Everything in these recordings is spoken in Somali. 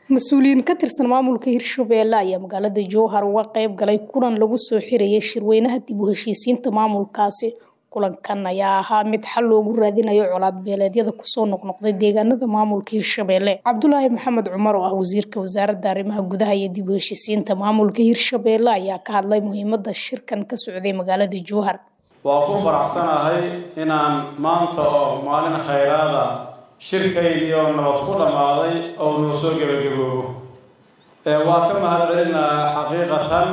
mas-uuliyiin ka tirsan maamulka hirshabeelle ayaa magaalada jowhar uga qeyb galay kulan lagu soo xirayay shirweynaha dib u heshiisiinta maamulkaasi kulankan ayaa ahaa mid xal loogu raadinayo colaad beeleedyada kusoo noqnoqday deegaanada maamulka hirshabeelle cabdulaahi maxamed cumar oo ah wasiirka wasaaradda arrimaha gudaha iyo dib u heshiisiinta maamulka hirshabeelle ayaa ka hadlay muhiimada shirkan ka socday magaalada jowhar waa ku faraxsanahay inaan maanta oo maalin khayraada shirkaydii oo nabad ku dhammaaday oo noo soo gebagaboobo waa ka mahad celinaha xaqiiqatan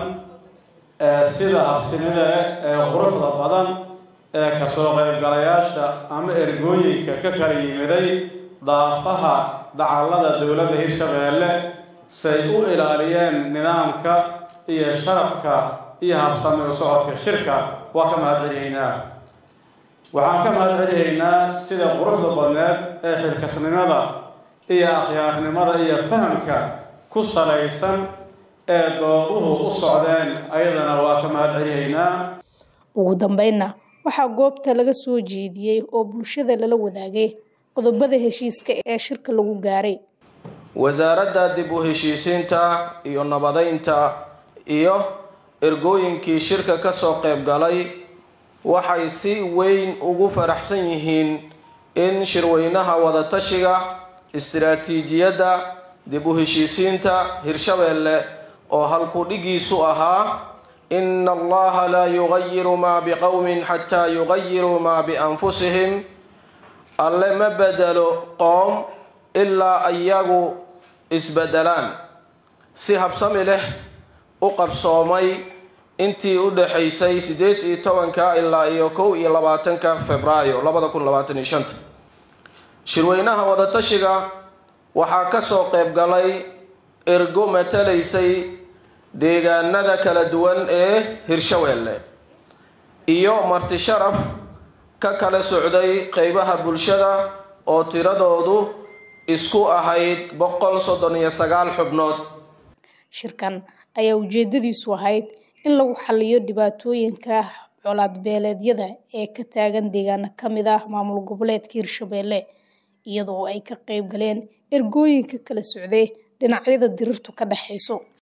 sida habsinida ee quruxda badan ee kasoo qaybgalayaasha ama ergooyinka ka kala yimiday daafaha dacallada dowladda hirshabeelle say u ilaaliyeen nidaamka iyo sharafka iyo habsami u socodka shirka waa ka mahad celihaynaa waxaan ka mahad celihaynaa sida quruxda badneed ee xilkasnimada iyo akhyaarnimada iyo fahamka ku salaysan ee dooduhu u socdeen ayadana waa ka mahad celihaynaa ugu dambeynna waxaa goobta laga soo jeediyey oo bulshada lala wadaagay qodobada heshiiska ee shirka lagu gaaray wasaaradda dib u heshiisiinta iyo nabadeynta iyo ergooyinkii shirka kasoo qayb galay waxay si weyn ugu faraxsan yihiin in shirweynaha wadatashiga istiraatiijiyadda dib u heshiisiinta hirshabeelle oo halkudhigiisu ahaa ina allaha laa yugayiru maa biqowmin xataa yugayiruu maa bianfusihim alle ma bedelo qoom ilaa iyagu isbedelaan si habsami leh u qabsoomay intii u dhaxaysay siddeed iyo tobanka ilaa iyo kow iyo labaatanka februaayo labada kun labaatan iyo shanta shirweynaha wadatashiga waxaa kasoo qayb galay ergo matalaysay deegaanada kala duwan ee hirshabeelle iyo marti sharaf ka kala socday qeybaha bulshada oo tiradoodu isku ahayd boqol soddon iyo sagaal xubnood shirkan ayaa ujeedadiisu ahayd in lagu xaliyo dhibaatooyinka colaad beeleedyada ee ka taagan deegaano kamid ah maamul goboleedka hirshabeelle iyadoo ay ka qeyb galeen ergooyinka kala socday dhinacyada dirirtu ka dhexayso